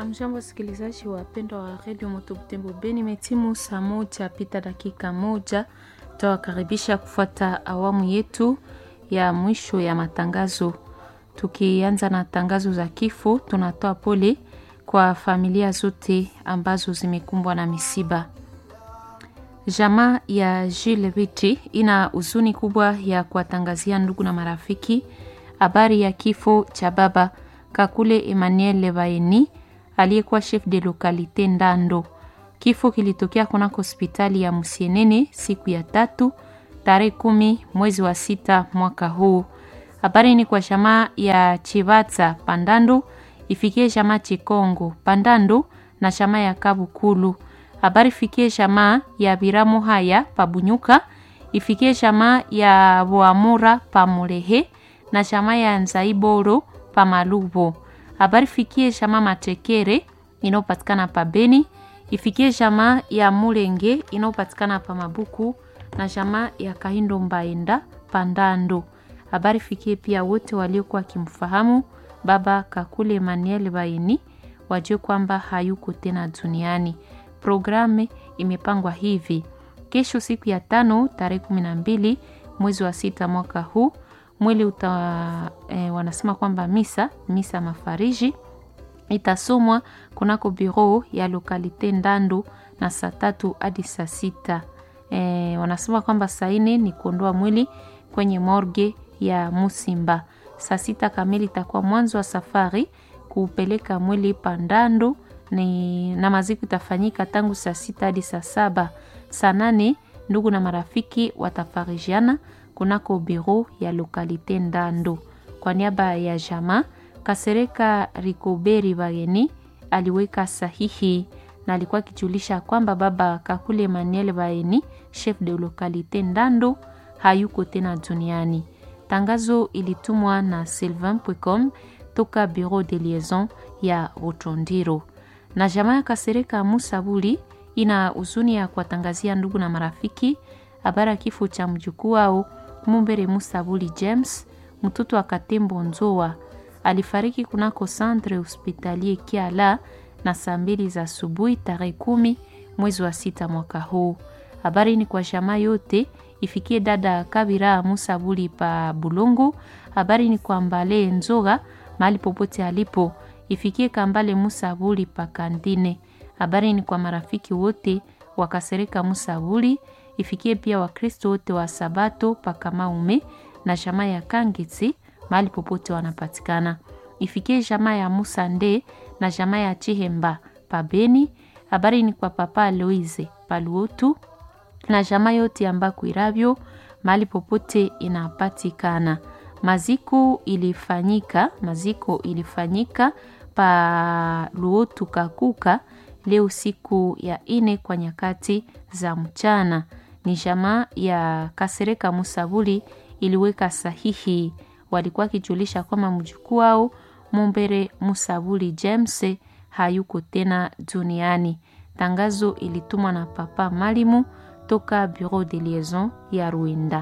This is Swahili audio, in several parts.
Amjambo, wasikilizaji wapendwa wa redio Moto Butembo Beni, imetimu saa moja pita dakika moja. Tawakaribisha kufuata awamu yetu ya mwisho ya matangazo. Tukianza na tangazo za kifo, tunatoa pole kwa familia zote ambazo zimekumbwa na misiba. Jamaa ya Jules Bichi ina huzuni kubwa ya kuwatangazia ndugu na marafiki habari ya kifo cha baba Kakule Emmanuel Levaeni aliyekuwa chef de localité Ndando. Kifo kilitokea kunako hospitali ya Musienene siku ya tatu tarehe kumi mwezi wa sita mwaka huu. Habari ni kwa jamaa ya Chivatsa Pandando ifikie jamaa Chikongo Pandando na jamaa ya Kabukulu. Habari fikie jamaa ya Biramu haya Pabunyuka ifikie jamaa ya Boamura Pamulehe na jamaa ya Nzaiboro Pamalubo. Habari fikie jamaa Matekere inayopatikana pa Beni, ifikie jamaa ya Mulenge inayopatikana pa Mabuku na jamaa ya Kahindo Mbaenda Pandando. Habari fikie pia wote waliokuwa wakimfahamu baba Kakule Emmanuel Baini wajue kwamba hayuko tena duniani. Programu imepangwa hivi: kesho siku ya tano tarehe kumi na mbili mwezi wa sita mwaka huu mwili uta e, wanasema kwamba misa misa mafariji itasomwa kunako biro ya lokalite Ndando na saa tatu hadi saa sita. E, wanasema kwamba saa nne ni kuondoa mwili kwenye morgue ya Musimba. Saa sita kamili itakuwa mwanzo wa safari kuupeleka mwili Pandando ni, na maziko itafanyika tangu saa sita hadi saa saba. Saa nane ndugu na marafiki watafarijiana kunako biro ya lokalite Ndando. Kwa niaba ya jamaa Kasereka Rikoberi Bageni aliweka sahihi na alikuwa akijulisha kwamba baba Kakule Emmanuel Baeni chef de lokalite Ndando hayuko tena duniani. Tangazo ilitumwa na Sylvain Pwecom toka bureau de liaison ya Rutondiro. Na jamaa ya Kasereka Musabuli ina huzuni ya kuwatangazia ndugu na marafiki habari ya kifo cha mjukuu wao Mumbere Musabuli James, mtoto wa Katembo Nzoa alifariki kunako centre hospitalier Kiala na saa mbili za asubuhi tarehe kumi mwezi wa sita mwaka huu. Habari ni kwa jamaa yote ifikie dada Kabira Musabuli pa Bulungu. Habari ni kwa Mbale Nzoga mahali popote alipo, ifikie Kambale Musabuli pa Kandine. Habari ni kwa marafiki wote wakasereka Musabuli, ifikie pia Wakristo wote wa Sabato pa Kamaume na jamaa ya Kangitsi mahali popote wanapatikana. Ifikie jamaa ya Musande na jamaa ya Chihemba pa Beni. Habari ni kwa papa Aloise Paluotu na jamaa yote ambako iravyo mahali popote inapatikana. Maziko ilifanyika, maziko ilifanyika pa Luotu Kakuka leo siku ya ine kwa nyakati za mchana. Ni jamaa ya Kasereka Musabuli iliweka sahihi, walikuwa wakijulisha kwamba mjukuu wao Mumbere Musabuli James hayuko tena duniani. Tangazo ilitumwa na papa Malimu toka bureau de liaison ya Ruenda.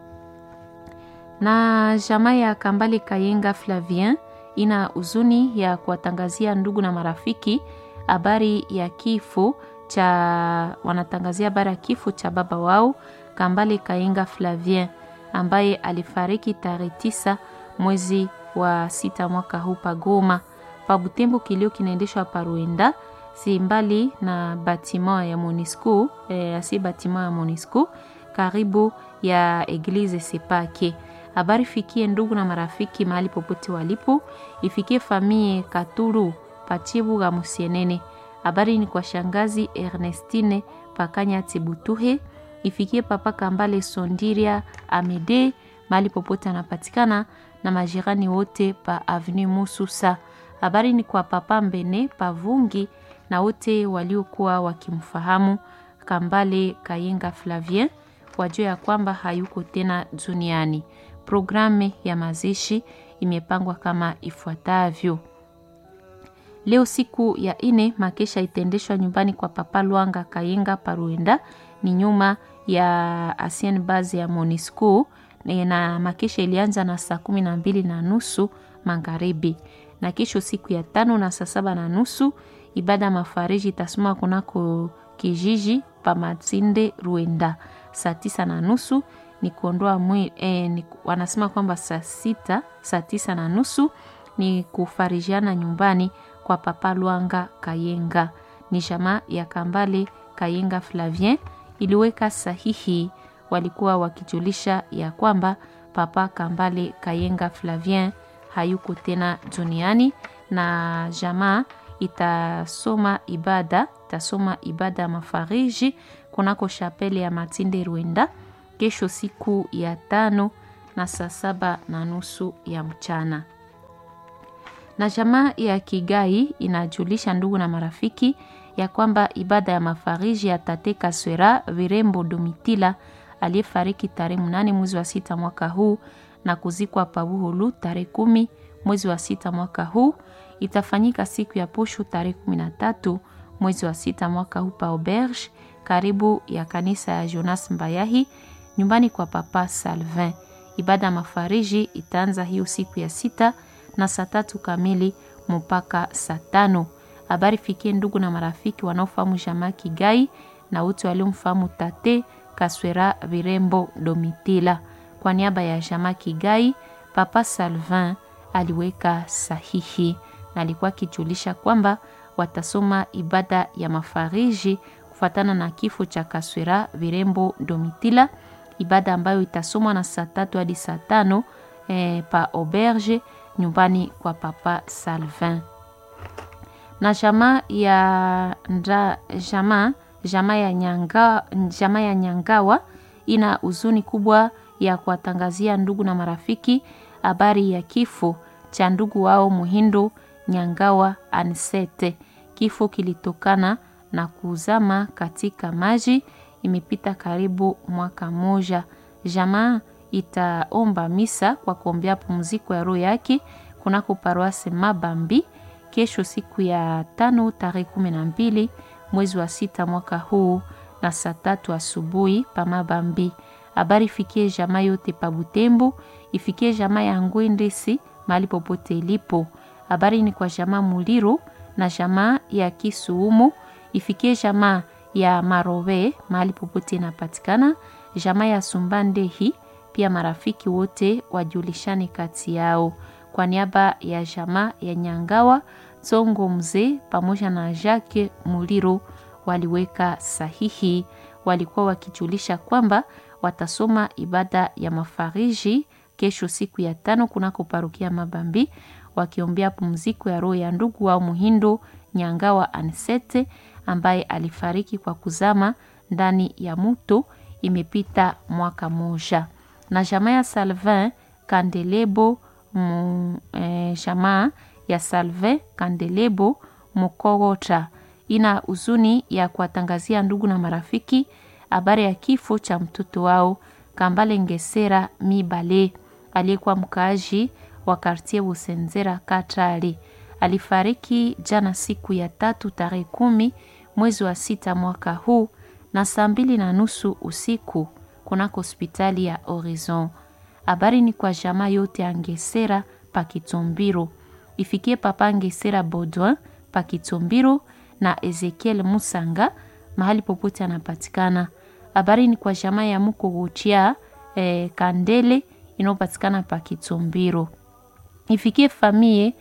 Na jamaa ya Kambale Kayenga Flavien ina huzuni ya kuwatangazia ndugu na marafiki habari ya kifo cha wanatangazia habari ya kifo cha baba wao Kambale Kayenga Flavien ambaye alifariki tarehe tisa mwezi wa sita mwaka huu pagoma pa Butembo. Kilio kinaendeshwa pa Ruenda si mbali na batima ya Monisco eh, asi batima ya Monisco karibu ya eglize Sepake. Habari fikie ndugu na marafiki mahali popote walipo, ifikie famie Katuru Pachibu ga Musienene. Habari ni kwa shangazi Ernestine Pakanya Tibutuhe, ifikie papa Kambale Sondiria Amede mahali popote anapatikana na majirani wote pa Avenue Mususa. Habari ni kwa papa Mbene Pavungi na wote waliokuwa wakimfahamu Kambale Kayenga Flavien wajua ya kwamba hayuko tena duniani. Programu ya mazishi imepangwa kama ifuatavyo. Leo siku ya ine makesha itaendeshwa nyumbani kwa papa Lwanga Kayenga Paruenda, ni nyuma ya Ancien Base ya Monisco, na makesha ilianza na saa kumi na mbili na nusu magharibi na kesho siku ya tano na saa saba na nusu ibada ya mafariji itasoma kunako kijiji pa Matinde Ruenda saa tisa na nusu ni kuondoa mwili eh, ni, wanasema kwamba saa sita saa tisa na nusu ni kufarijiana nyumbani kwa Papa Lwanga Kayenga. Ni jamaa ya Kambale Kayenga Flavien iliweka sahihi, walikuwa wakijulisha ya kwamba Papa Kambale Kayenga Flavien hayuko tena duniani, na jamaa itasoma ibada itasoma ibada ya mafariji kunako shapele ya Matinde Rwenda kesho siku ya tano na saa saba na nusu ya mchana. Na jamaa ya Kigai inajulisha ndugu na marafiki ya kwamba ibada ya mafariji ya Tate Kaswera Virembo Domitila aliyefariki tarehe mnane mwezi wa sita mwaka huu na kuzikwa Pabuhulu tarehe kumi mwezi wa sita mwaka huu itafanyika siku ya posho tarehe kumi na tatu mwezi wa sita mwaka huu pa Auberge karibu ya kanisa ya Jonas Mbayahi nyumbani kwa Papa Salvin. Ibada ya mafariji itaanza hiyo siku ya sita na saa tatu kamili mpaka saa tano. Habari fikie ndugu na marafiki wanaofahamu jamaa Kigai na wote waliomfahamu Tate Kaswera Virembo Domitila. Kwa niaba ya jamaa Kigai, Papa Salvin aliweka sahihi na alikuwa akijulisha kwamba watasoma ibada ya mafariji kufuatana na kifo cha Kaswera Virembo Domitila, ibada ambayo itasomwa na saa tatu hadi saa tano eh, pa auberge nyumbani kwa Papa Salvin. Na jamaa ya nda, jamaa jamaa ya nyanga, jamaa ya Nyangawa ina huzuni kubwa ya kuwatangazia ndugu na marafiki habari ya kifo cha ndugu wao Muhindo Nyangawa Ansete. Kifo kilitokana na kuzama katika maji, imepita karibu mwaka moja. Jamaa itaomba misa kwa kuombea pumziko ya roho yake kunako paroisse Mabambi kesho siku ya tano tarehe kumi na mbili mwezi wa sita mwaka huu na saa tatu asubuhi pa Mabambi. Habari ifikie jamaa yote pa Butembo, ifikie jamaa ya Ngwendesi mahali popote ilipo. Habari ni kwa jamaa Muliro na jamaa ya Kisuumu, ifikie jamaa ya Marowe mahali popote inapatikana, jamaa ya Sumbandehi pia marafiki wote wajulishane kati yao. Kwa niaba ya jamaa ya Nyangawa Tsongo mzee pamoja na Jacques Muliro waliweka sahihi, walikuwa wakijulisha kwamba watasoma ibada ya mafariji kesho siku ya tano kunako parokia Mabambi, wakiombea pumziko ya roho ya ndugu wao Muhindo Nyangawa Ansete ambaye alifariki kwa kuzama ndani ya muto, imepita mwaka moja. Na jamaa ya Salvin Kandelebo mu, eh, jamaa ya Salvin Kandelebo Mukogota ina huzuni ya kuwatangazia ndugu na marafiki habari ya kifo cha mtoto wao Kambale Ngesera Mibale aliyekuwa mkaaji wa kartie Busenzera Katari. Alifariki jana siku ya tatu tarehe kumi mwezi wa sita mwaka huu na saa mbili na nusu usiku kunako hospitali ya Horizon. Habari ni kwa jamaa yote ya Ngesera Pakitombiro, ifikie papa Ngesera Baudouin Pakitombiro na Ezekiel Musanga mahali popote anapatikana. Habari ni kwa jamaa ya Muko Guchia eh, Kandele inayopatikana Pakitombiro, ifikie famie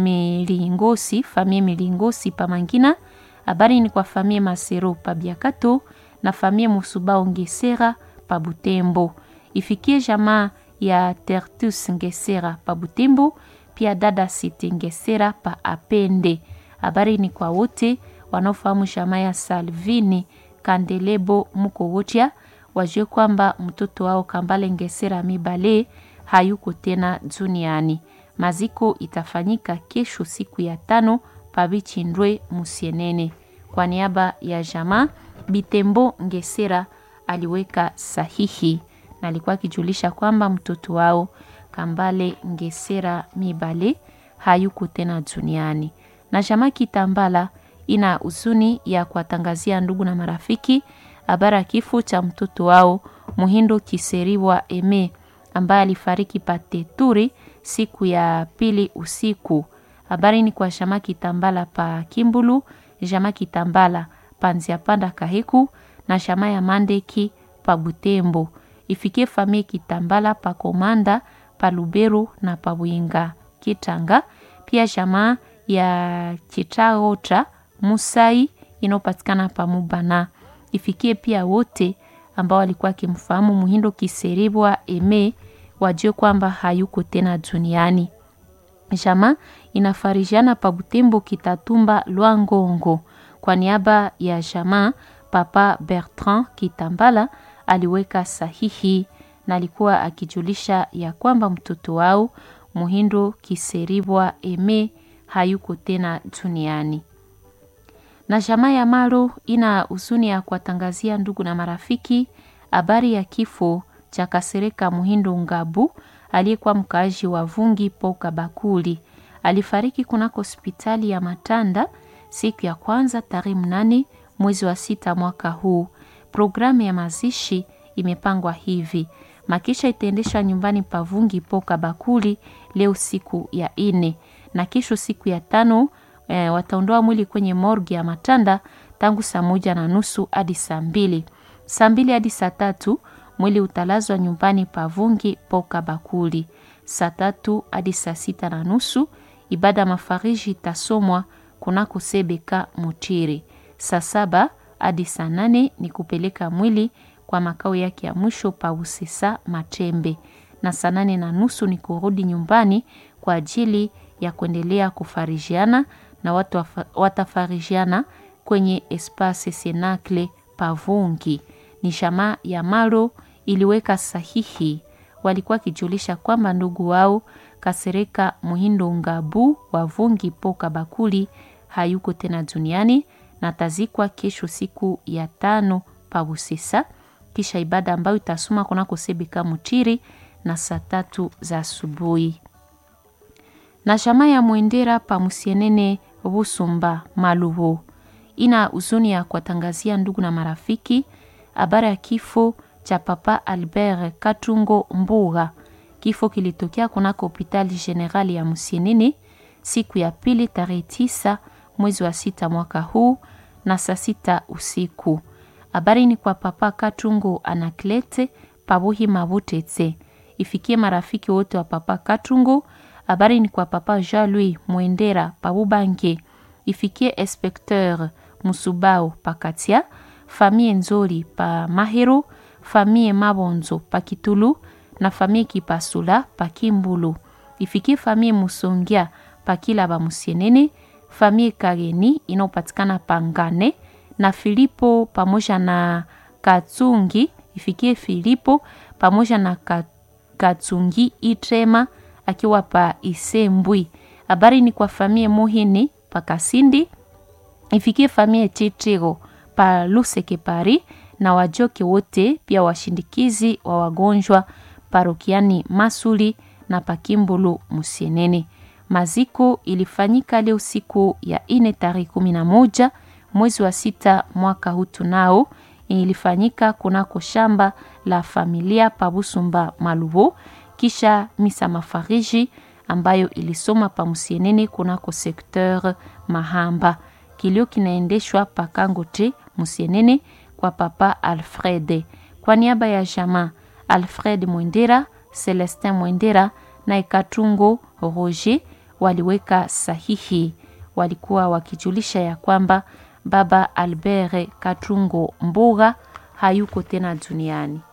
Milingosi, famie Milingosi Pamangina. Habari ni kwa famie Masero Pabiakato na famie Musubao Ngesera Pabutembo, ifikie jamaa ya Tertus Ngesera Pabutembo, pia dada Siti Ngesera pa Apende. Habari ni kwa wote wanaofahamu jamaa ya Salvini Kandelebo Muko Wotia, wajue kwamba mtoto wao Kambale Ngesera Mibale hayuko tena duniani. Maziko itafanyika kesho siku ya tano Pabichindwe Musienene. Kwa niaba ya jamaa Bitembo Ngesera aliweka sahihi na alikuwa akijulisha kwamba mtoto wao Kambale Ngesera Mibale hayuko tena duniani. Na jamaa Kitambala ina huzuni ya kuwatangazia ndugu na marafiki habari ya kifo cha mtoto wao Muhindo Kiseriwa Eme ambaye alifariki Pateturi siku ya pili usiku. Habari ni kwa Jama Kitambala pa Kimbulu, Jama Kitambala pa Nziapanda Kahiku na Jama ya Mandeki pa Butembo. Ifikie famie Kitambala pa Komanda pa Luberu na pa Bwinga Kitanga. Pia Jama ya Chitaota Musai inayopatikana pa Mubana. Ifikie pia wote ambao walikuwa akimfahamu Muhindo Kiseribwa Eme wajue kwamba hayuko tena duniani. Jama inafarijiana pa Butembo Kitatumba Lwangongo. Kwa niaba ya Jama, Papa Bertrand Kitambala aliweka sahihi na alikuwa akijulisha ya kwamba mtoto wao Muhindo Kiseribwa Eme hayuko tena duniani. Na jamaa ya Maro ina huzuni ya kuwatangazia ndugu na marafiki habari ya kifo cha Kasereka Muhindo Ngabu aliyekuwa mkaaji wa Vungi Poka Bakuli. Alifariki kunako hospitali ya Matanda siku ya kwanza tarehe mnane mwezi wa sita mwaka huu. Programu ya mazishi imepangwa hivi: makisha itaendeshwa nyumbani pa Vungi Poka Bakuli leo siku ya ine, na kesho siku ya tano e, wataondoa mwili kwenye morgi ya Matanda tangu saa moja na nusu hadi saa mbili. Saa mbili hadi saa tatu mwili utalazwa nyumbani pa Vungi Poka Bakuli. Saa tatu hadi saa sita na nusu ibada mafariji itasomwa kunako Sebeka Mutiri. Saa saba hadi saa nane ni kupeleka mwili kwa makao yake ya mwisho pa Usesa Matembe, na saa nane na nusu ni kurudi nyumbani kwa ajili ya kuendelea kufarijiana na watu watafarijiana kwenye Espace Senacle Pavungi. Ni jamaa ya Maro iliweka sahihi, walikuwa kijulisha kwamba ndugu wao Kasereka Muhindo Ngabu wa Vungi Poka Bakuli hayuko tena duniani na tazikwa kesho siku ya tano pa Busesa, kisha ibada ambayo itasoma kunako Sebeka Mutiri na saa tatu za asubuhi. Na jamaa ya Mwendera pa Musienene Busumba Malubo ina huzuni ya kuwatangazia ndugu na marafiki habari ya kifo cha Papa Albert Katungo Mbuga. Kifo kilitokea kunako hopitali generali ya Musienene siku ya pili tarehe tisa mwezi wa sita mwaka huu na saa sita usiku. Habari ni kwa Papa Katungo Anaklete Pabuhi Mabutete, ifikie marafiki wote wa Papa Katungo. Habari ni kwa Papa Jean Louis Mwendera Pabubange, ifikie Inspecteur Musubao Pakatia, famille Nzoli pa Mahero, famille Mabonzo pa Kitulu na famille Kipasula pa Kimbulu, ifikie famille Musongia pa Kilaba Musienene, famille Kageni inayopatikana Pangane na Filipo pamoja na Katsungi, ifikie Filipo pamoja na Katsungi Itrema akiwa pa Isembwi. Habari ni kwa famille Muhini pa Kasindi, ifikie famille Chitrigo pa Luseke Pari na wajoke wote pia washindikizi wa wagonjwa parokiani Masuli na Pakimbulu Musienene. Maziko ilifanyika leo siku ya ine tarehe kumi na moja mwezi wa sita mwaka huu tunao, ilifanyika kunako shamba la familia Pabusumba Malubo, kisha misa mafariji ambayo ilisoma pa Musienene kunako sekteur Mahamba. Kilio kinaendeshwa pa Kangote Musienene kwa Papa Alfred kwa niaba ya jamaa Alfred Mwendera, Celestin Mwendera na Ekatungo Roger waliweka sahihi. Walikuwa wakijulisha ya kwamba baba Albert Katungo Mbuga hayuko tena duniani.